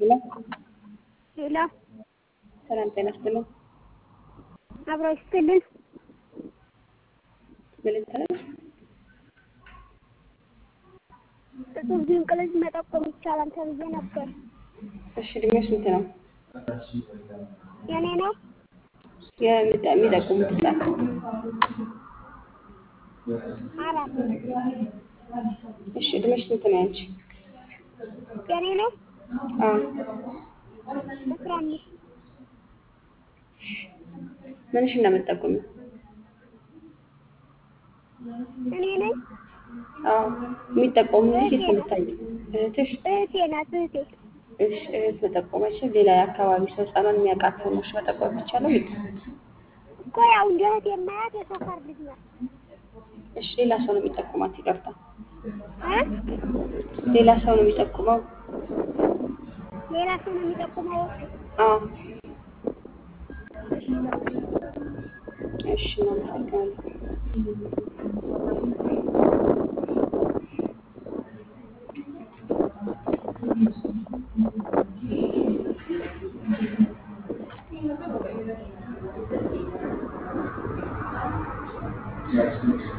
ሄሎ ሄሎ ሰላም ጤና ይስጥልኝ። አብሮ ይስጥልን። ምን ልትለኝ? እጹብ ድንቅ ልጅ መጠቆም ይቻላል ተብዬ ነበር። እሺ እድሜው ስንት ነው? የኔ ነው የሚጠ- የሚጠቁሙት ህጻን አራት እሺ እድሜሽ ስንት ነው ያንቺ? የኔ ነው አዎ አስራ አምስት ምንሽን ነው የምትጠቁሚው? እኔ ነኝ አዎ የሚጠቆሙልሽ የት ነው የምታየው? እህትሽ? እህቴ ናት እህቴ እሺ እህት መጠቆመችም ሌላ የአካባቢ ሰው ህጻኗን የሚያውቃት ሰው ነሽ መጠቆም ይቻላል? እኮ ያው እንደ እህቴ የማያት የሰፈር ልጅ ናት እሺ ሌላ ሰው ነው የሚጠቁማት? ይቅርታ እ ሌላ ሰው ነው የሚጠቁመው? ሌላ ሰው ነው የሚጠቁመው አዎ እሺ እናመሰግናለን። Yes.